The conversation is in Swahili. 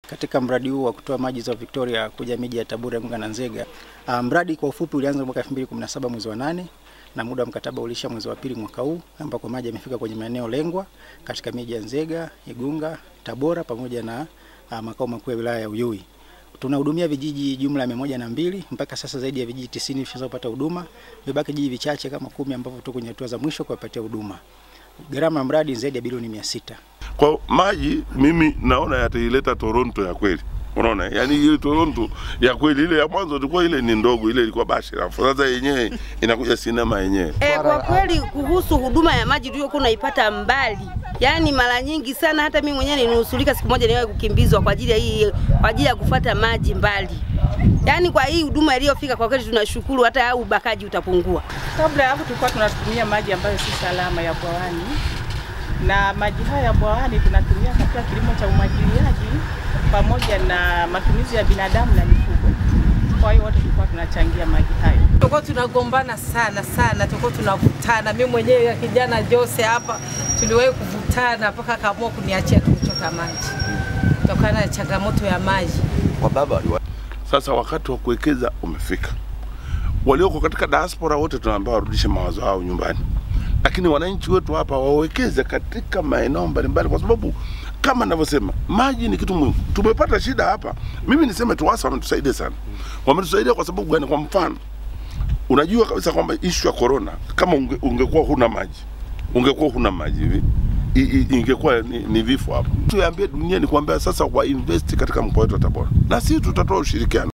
Katika mradi huu wa kutoa maji Ziwa Victoria kuja miji ya Tabora, Igunga na Nzega, uh, mradi kwa ufupi ulianza mwaka 2017 mwezi wa nane na muda wa mkataba ulisha mwezi wa pili mwaka huu, ambako maji yamefika kwenye maeneo lengwa katika miji ya Nzega, Igunga, Tabora pamoja na uh, makao makuu ya wilaya ya Uyui. Tunahudumia vijiji jumla ya mia moja na mbili mpaka sasa, zaidi ya vijiji tisini vishazopata huduma, vibaki vijiji vichache kama kumi ambavyo tuko kwenye hatua za mwisho kuwapatia huduma. Gharama ya mradi zaidi ya bilioni mia sita. Kwa maji mimi naona yataileta Toronto ya kweli. Unaona, yani ile Toronto ya kweli, ile ya mwanzo ilikuwa ile ni ndogo, ile ilikuwa bashi, alafu sasa yenyewe inakuja sinema yenyewe. E, kwa kweli kuhusu huduma ya maji tuliokuwa unaipata mbali, yaani mara nyingi sana, hata mimi mwenyewe nilinusurika siku moja niwahi kukimbizwa kwa ajili ya hii, kwa ajili ya kufuata maji mbali. Yaani kwa hii huduma iliyofika kwa kweli tunashukuru, hata ubakaji utapungua. Kabla ya hapo tulikuwa tunatumia maji ambayo si salama ya bwawani, na maji haya ya bwawani tunatumia katika kilimo cha umwagiliaji pamoja na matumizi ya binadamu na mifugo. Kwa hiyo wote tulikuwa tunachangia maji hayo. Tulikuwa tunagombana sana sana, tulikuwa tunavutana. Mimi mwenyewe ya kijana Jose hapa tuliwahi kuvutana mpaka akaamua kuniachia tukuchota maji kutokana na changamoto ya maji. Kwa baba waliwa Sasa wakati wa kuwekeza umefika. Walioko katika diaspora wote tunaambiwa warudishe mawazo yao nyumbani, lakini wananchi wetu hapa wawekeze katika maeneo mbalimbali, kwa sababu kama ninavyosema, maji ni kitu muhimu. Tumepata shida hapa, mimi niseme TUWASA wametusaidia sana. Wametusaidia kwa sababu gani? Kwa mfano, unajua kabisa kwamba ishu ya corona, kama unge, ungekuwa huna maji, ungekuwa huna maji hivi i- i- ingekuwa ni, ni vifo hapo. Tuambie dunia ni kuambia sasa wa invest katika mkoa wetu wa Tabora, na sisi tutatoa ushirikiano.